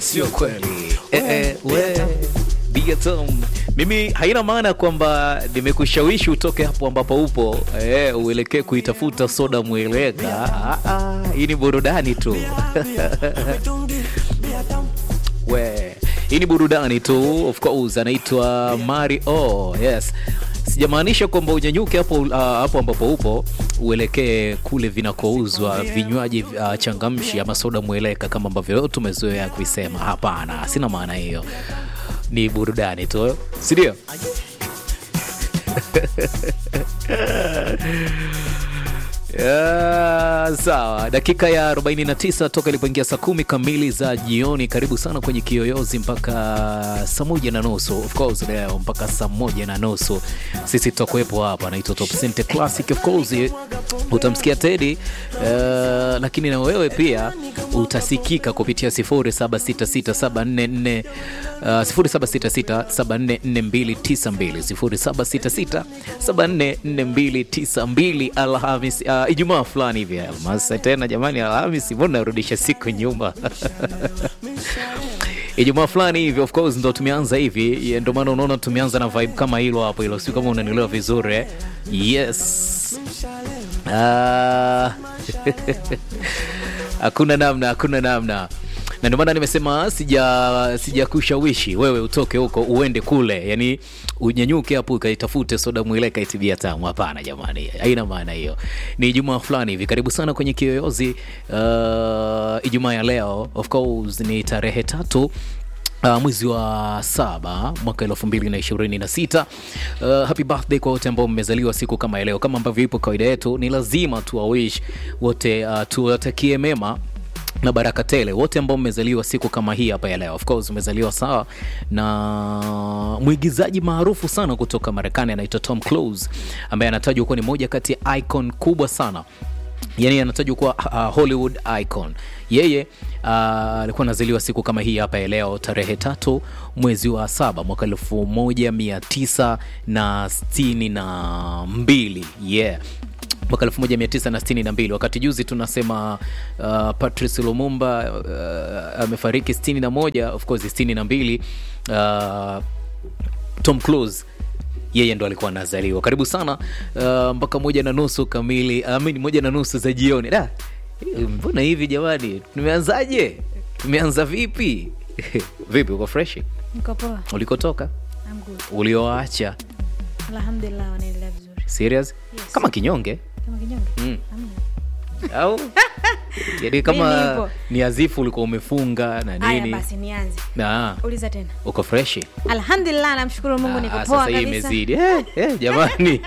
sio kweli. Eh, eh, we Bigatom, mimi haina maana kwamba nimekushawishi utoke hapo ambapo upo eh, uelekee kuitafuta soda mweleka. Ah, ah, hii ni burudani tu we hii ni burudani tu of course anaitwa mario yes sijamaanisha kwamba unyanyuke hapo uh, hapo ambapo upo uelekee kule vinakouzwa vinywaji uh, changamshi ama soda mweleka kama ambavyo tumezoea kuisema hapana sina maana hiyo ni burudani tu sindio Yeah, sawa dakika ya 49 toka ilipoingia saa kumi kamili za jioni karibu sana kwenye kiyoyozi mpaka saa moja na nusu of course leo mpaka saa moja na nusu sisi tutakuwepo hapa naitwa top Center classic of course utamsikia tedi uh, lakini na wewe pia utasikika kupitia 076674 uh, 0766744292 0766744292 alhamis uh, ijumaa fulani hivi almas tena jamani alhamis mbona narudisha siku nyuma ijumaa fulani hivi of course ndo tumeanza hivi ndio maana unaona tumeanza na vibe kama hilo hapo hilo si kama unanielewa vizuri eh? yes Ah. hakuna namna hakuna namna na ndio maana nimesema sija sijakushawishi wewe utoke huko uende kule yani unyanyuke hapo ukaitafute soda mwileka itibia tamu hapana jamani haina maana hiyo ni ijumaa fulani hivi karibu sana kwenye kiyoyozi uh, ijumaa ya leo of course ni tarehe tatu Uh, mwezi wa saba mwaka elfu mbili na ishirini na sita uh, happy birthday kwa wote ambao mmezaliwa siku kama ya leo kama ambavyo ipo kawaida yetu ni lazima tuwawish wote uh, tuwatakie mema na baraka tele wote ambao mmezaliwa siku kama hii hapa ya leo of course umezaliwa sawa na mwigizaji maarufu sana kutoka marekani anaitwa tom close ambaye anatajwa kuwa ni moja kati ya icon kubwa sana yani anatajwa kuwa uh, hollywood icon yeye alikuwa uh, anazaliwa siku kama hii hapa ya leo tarehe tatu mwezi wa saba mwaka elfu moja mia tisa na sitini na mbili yeah mwaka 1962 wakati juzi tunasema uh, patrice lumumba uh, amefariki 61 of course 62 uh, tom close yeye ndo alikuwa anazaliwa karibu sana uh, mpaka moja na nusu kamili I mean, moja na nusu za jioni da mbona hivi jamani tumeanzaje tumeanza vipi vipi uko freshi Niko poa. ulikotoka I'm good. ulioacha Alhamdulillah wanaendelea vizuri. serious Yes. kama kinyonge Kama kinyonge? Mm. Hamna. au yani Mimi kama nipo. ni azifu ulikuwa umefunga na Haya nini basi nianze. na Uliza tena. uko freshi Alhamdulillah namshukuru Mungu niko Ah, poa sasa hii kabisa. imezidi eh, eh, jamani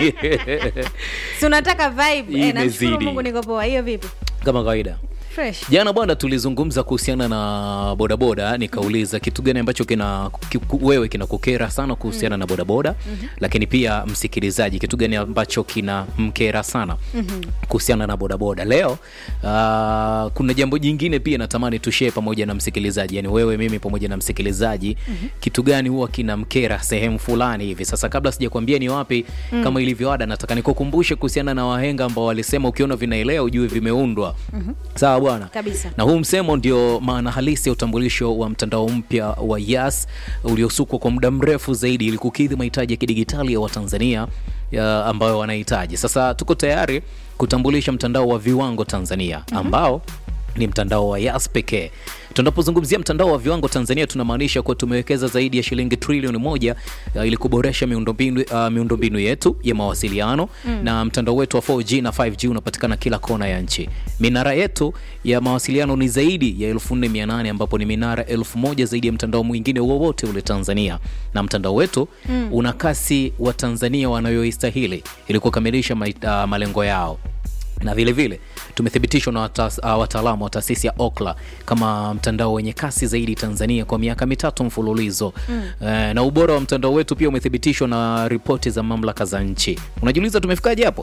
Si unataka vibe? Hii Eh, namshukuru imezidi. Mungu niko poa. Hiyo vipi? kama kawaida Fresh. jana bwana tulizungumza kuhusiana na bodaboda nikauliza kitu gani ambacho kina ki, ku- wewe kinakukera sana kuhusiana na bodaboda mm-hmm. lakini pia msikilizaji kitu gani ambacho kina mkera sana mm-hmm. kuhusiana na bodaboda leo uh, kuna jambo jingine pia natamani tushee pamoja na msikilizaji yani wewe mimi pamoja na msikilizaji mm-hmm. kitu gani huwa kina mkera sehemu fulani hivi sasa kabla sijakwambia ni wapi mm. kama ilivyoada nataka nikukumbushe kuhusiana na wahenga ambao walisema ukiona vinaelea ujue vimeundwa mm-hmm. sawa bwana Kabisa. na huu msemo ndio maana halisi ya utambulisho wa mtandao mpya wa Yas uliosukwa kwa muda mrefu zaidi ili kukidhi mahitaji ya kidigitali ya Watanzania ya ambayo wanahitaji. Sasa tuko tayari kutambulisha mtandao wa viwango Tanzania ambao ni mtandao wa Yas pekee. Tunapozungumzia mtandao wa viwango Tanzania tunamaanisha kuwa tumewekeza zaidi ya shilingi trilioni moja uh, ili kuboresha miundombinu uh, miundombinu yetu ya mawasiliano mm. na mtandao wetu wa 4G na 5G unapatikana kila kona ya nchi. Minara yetu ya mawasiliano ni zaidi ya 4800 ambapo ni minara 1000 zaidi ya mtandao mwingine wowote ule Tanzania, na mtandao wetu mm. una kasi wa Tanzania wanayoistahili ili kukamilisha ma- uh, malengo yao na vile vile tumethibitishwa na wata- uh, wataalamu wa taasisi ya Okla kama mtandao wenye kasi zaidi Tanzania kwa miaka mitatu mfululizo mm. E, na ubora wa mtandao wetu pia umethibitishwa na ripoti za mamlaka za nchi. Unajiuliza tumefikaje hapo?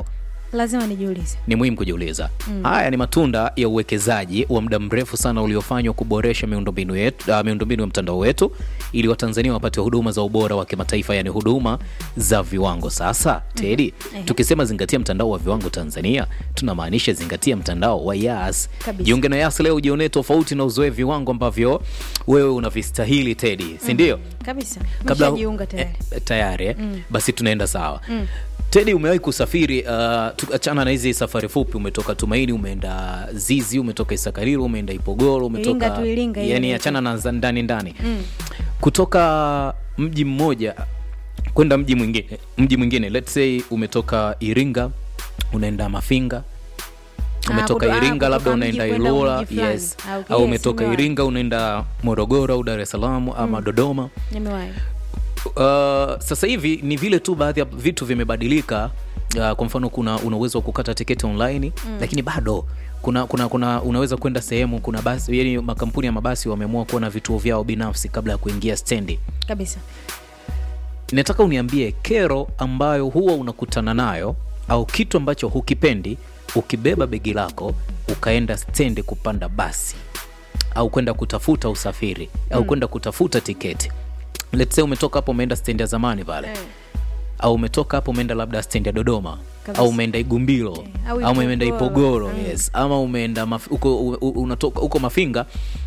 lazima nijiulize ni muhimu kujiuliza haya ni matunda ya uwekezaji wa muda mrefu sana uliofanywa kuboresha miundombinu yetu uh, miundombinu ya mtandao wetu ili watanzania wapate huduma za ubora wa kimataifa yani huduma za viwango sasa tedi Ehe. tukisema zingatia mtandao wa viwango tanzania tunamaanisha zingatia mtandao wa yas Kabisa. jiunge na yas leo ujionee tofauti na uzoe viwango ambavyo wewe unavistahili tedi sindio kabisa kabla jiunga tayari eh, tayari eh? basi tunaenda sawa tedi umewahi kusafiri uh, tuachana na hizi safari fupi umetoka tumaini umeenda zizi umetoka isakariro umeenda ipogoro umetoka Iringa tu, Iringa hiyo yani inaitwa. achana na za ndani ndani kutoka mji mmoja kwenda mji mwingine mji mwingine let's say umetoka iringa unaenda mafinga Ah, umetoka kuto- ah, iringa kutoka labda mji unaenda kwenda ilula mji fulani. yes Ah, okay, au yes, umetoka nimewahi. iringa unaenda morogoro au dar es salaam ama dodoma nimewahi Uh, sasa hivi ni vile tu baadhi ya vitu vimebadilika. Uh, kwa mfano kuna una uwezo wa kukata tiketi online mm. lakini bado kuna, kuna, kuna unaweza kwenda sehemu kuna basi yani makampuni ya mabasi wameamua kuwa na vituo vyao binafsi kabla ya kuingia stendi. kabisa Nataka uniambie kero ambayo huwa unakutana nayo au kitu ambacho hukipendi ukibeba begi lako ukaenda stendi kupanda basi au kwenda kutafuta usafiri au kwenda kutafuta tiketi. Let's say umetoka hapo umeenda stendi ya zamani pale Eh. au umetoka hapo umeenda labda stendi ya Dodoma Kabisa. au umeenda Igumbilo Eh, au au umeenda Ipogoro. Ipogoro yes. ama umeenda maf uko, u- u- unatoka uko Mafinga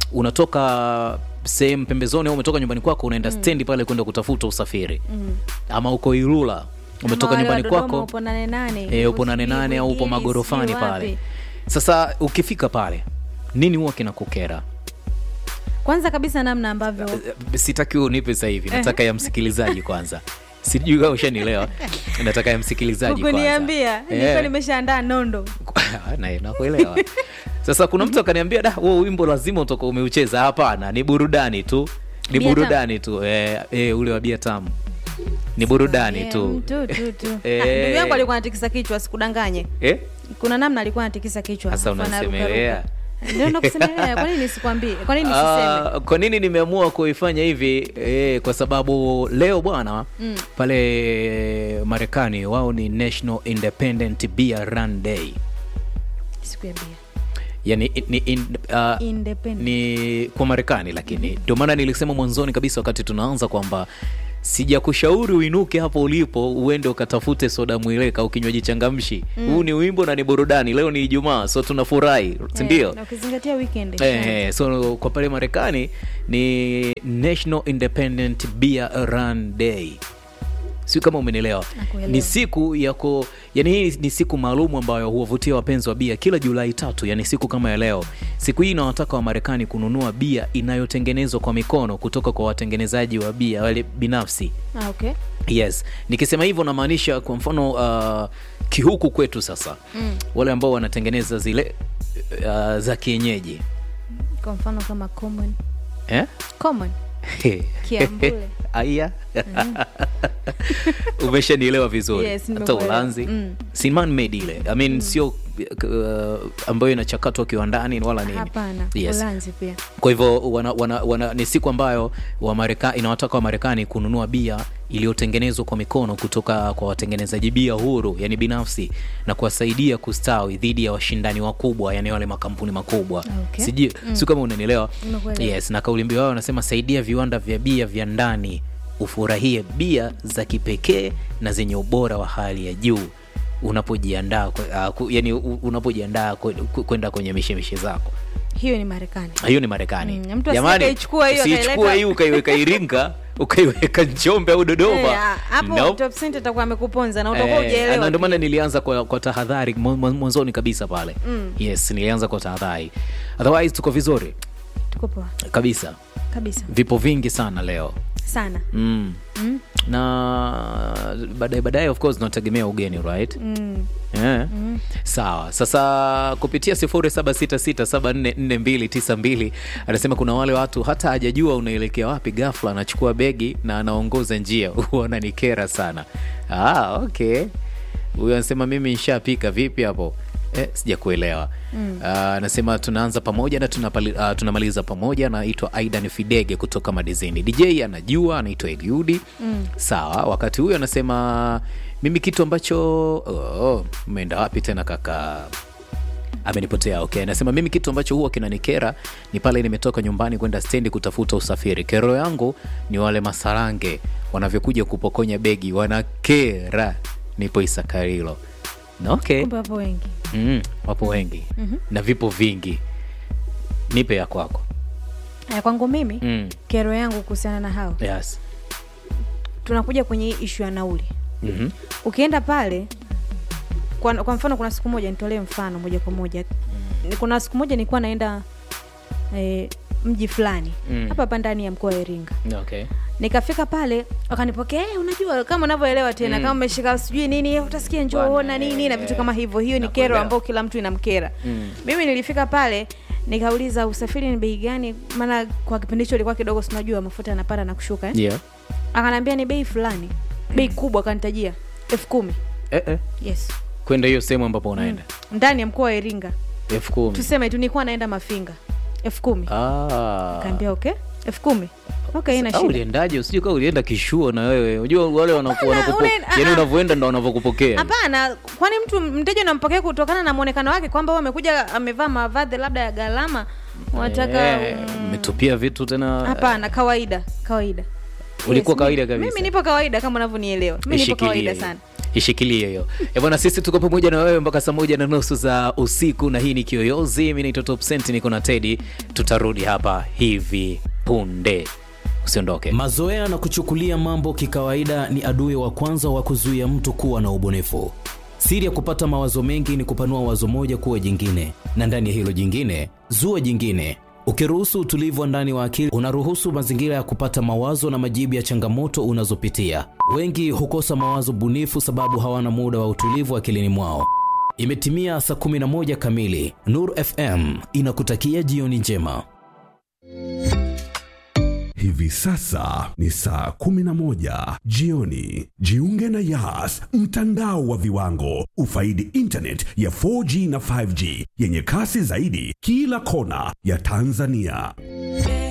unatoka sehemu pembezoni au umetoka nyumbani kwako unaenda stendi pale kwenda kutafuta usafiri ama uko Ilula umetoka Ama wale wa nyumbani Dodoma kwako upo nane nane e, upo upo nane sijui nane au upo Bwigili, magorofani sijui pale wapi. sasa ukifika pale nini huwa kinakukera kwanza kabisa namna ambavyo Eh, sitaki unipe sasa hivi nataka ya msikilizaji kwanza sijui kama ushanielewa nataka ya msikilizaji kwanza kuniambia Eh. nilikuwa nimeshaandaa nondo Na- nakuelewa sasa kuna mtu akaniambia da huo wimbo lazima utoka umeucheza hapana ni burudani tu ni Bia burudani tu eh, eh, ule wa bia tamu ni burudani Yeah, tu tu, tu, tu. Eh. Ah, ndugu yangu alikuwa anatikisa kichwa sikudanganye eh? kuna namna alikuwa anatikisa kichwa Sasa alafu anaruka unasemelea. ruka. ndio nakusemelea kwa nini nisikwambie kwa nini nisiseme Ah, kwa nini nimeamua kuifanya hivi eh, kwa sababu leo bwana mm. pale marekani wao ni national independent beer run day siku ya bia yani ni, in, uh, Independent. ni kwa marekani lakini ndio maana nilisema mwanzoni kabisa wakati tunaanza kwamba sijakushauri uinuke hapo ulipo uende ukatafute soda mwileka au kinywaji changamshi huu ni wimbo na ni burudani leo ni ijumaa so tunafurahi sindio Eh, na ukizingatia weekend Eh, eh, so kwa pale marekani ni national independent beer run day si kama umenielewa Nakuelewa. ni siku yako yani hii ni siku maalum ambayo huwavutia wapenzi wa bia kila julai tatu yani siku kama ya leo siku hii inawataka wamarekani kununua bia inayotengenezwa kwa mikono kutoka kwa watengenezaji wa bia wale binafsi ah, okay yes nikisema hivyo namaanisha kwa mfano uh, kihuku kwetu sasa mm. wale ambao wanatengeneza zile uh, za kienyeji kwa mfano kama common eh? common Kiambule. aya umeshanielewa vizuri Yes, hata nimekuelewa. ulanzi Mm. si man made ile I mean, sio uh, ambayo inachakatwa kiwandani wala nini hapana yes. ulanzi pia kwa hivyo wana, wana, wana, ni siku ambayo Wamareka, inawataka wamarekani kununua bia iliyotengenezwa kwa mikono kutoka kwa watengenezaji bia huru yani binafsi na kuwasaidia kustawi dhidi ya washindani wakubwa yani wale makampuni makubwa Okay. sijui mm. si kama unanielewa Nimekuelewa. yes na kauli mbiu yao wanasema saidia viwanda vya bia vya ndani ufurahie bia za kipekee na zenye ubora wa hali ya juu unapojiandaa kwe- uh, ku- yani u- unapojiandaa kwe- ku- kwenda kwenye mishemishe zako hiyo ni marekani hiyo ni marekani Mm, mtu asije akaichukua hiyo usiichukue akaileta- hii ukaiweka iringa ukaiweka njombe au dodoma Eh, ah, hapo Nope. top cent atakuwa amekuponza na utakuwa Eh, ujaelewa na ndio maana pia. nilianza kwa, kwa tahadhari mwa- mwa- mwanzoni kabisa pale Mm. yes nilianza kwa tahadhari otherwise tuko vizuri tuko poa kabisa kabisa vipo vingi sana leo sana mm. mm. na baadaye baadaye of course tunategemea ugeni right Mm. yeah. sawa sasa kupitia 0766744292 anasema kuna wale watu hata hajajua unaelekea wapi gafla anachukua begi na anaongoza njia huwa ananikera sana ah, okay huyo anasema mimi nshapika vipi hapo Eh, sijakuelewa mm. uh, nasema tunaanza pamoja na tunapali, uh, tunamaliza pamoja naitwa aidan fidege kutoka madizini dj anajua anaitwa eliudi mm. sawa wakati huyo anasema mimi kitu ambacho oh, umeenda wapi tena kaka amenipotea okay anasema mimi kitu ambacho huwa kinanikera ni pale nimetoka nyumbani kwenda stendi kutafuta usafiri kero yangu ni wale masarange wanavyokuja kupokonya begi wanakera nipo isakarilo na okay kumbe wapo wengi mm, wapo wengi mm-hmm. na vipo vingi nipe ya kwako Aya, kwangu mimi mm. kero yangu kuhusiana na hao yes. tunakuja kwenye hii ishu ya nauli mm-hmm. ukienda pale kwa, kwa mfano kuna siku moja nitolee mfano moja kwa moja Ni- kuna siku moja nilikuwa naenda eh, mji fulani Mm. hapa hapa ndani ya mkoa wa iringa okay. nikafika pale wakanipokea "Eh, unajua kama unavyoelewa tena Mm. kama umeshika sijui nini utasikia njoo Bwana, ona nini na eh, vitu kama hivyo hiyo ni nakuelewa. kero ambayo kila mtu inamkera Mm. mimi nilifika pale nikauliza usafiri ni bei gani maana kwa kipindi hicho ilikuwa kidogo sinajua mafuta yanapanda na kushuka eh? yeah. akanaambia ni bei fulani bei kubwa akanitajia elfu kumi eh, eh. yes kwenda hiyo sehemu ambapo unaenda ndani ya mkoa wa iringa elfu kumi tuseme tu nilikuwa naenda mafinga elfu kumi Ah. kaambia okay elfu kumi okay ina Au shida uliendaje usije kaa ulienda kishuo na wewe unajua wale wanaku- Hapana, wanakupo- unaenda- yani ah, ah. unavyoenda ndo wanavyokupokea hapana kwani mtu mteja unampokea kutokana na mwonekano wake kwamba huyu amekuja amevaa mavazi labda ya gharama unataka Eh, mm, umetupia vitu tena hapana kawaida kawaida Ulikuwa Yes, kawaida mi- kabisa? mimi nipo kawaida kama unavyonielewa mi nipo Ishikilie kawaida hiyo. sana ishikilie hiyo Eh, bwana sisi tuko pamoja na wewe mpaka saa moja na nusu za usiku na hii ni kiyoyozi mi naitwa topsent niko na tedi tutarudi hapa hivi punde usiondoke Mazoea na kuchukulia mambo kikawaida ni adui wa kwanza wa kuzuia mtu kuwa na ubunifu. Siri ya kupata mawazo mengi ni kupanua wazo moja kuwa jingine, na ndani ya hilo jingine zua jingine. Ukiruhusu utulivu wa ndani wa akili, unaruhusu mazingira ya kupata mawazo na majibu ya changamoto unazopitia. Wengi hukosa mawazo bunifu sababu hawana muda wa utulivu akilini mwao. Imetimia saa 11 kamili. Nur FM inakutakia jioni njema. Hivi sasa ni saa 11 jioni. Jiunge na Yas, mtandao wa viwango. Ufaidi internet ya 4G na 5G yenye kasi zaidi kila kona ya Tanzania.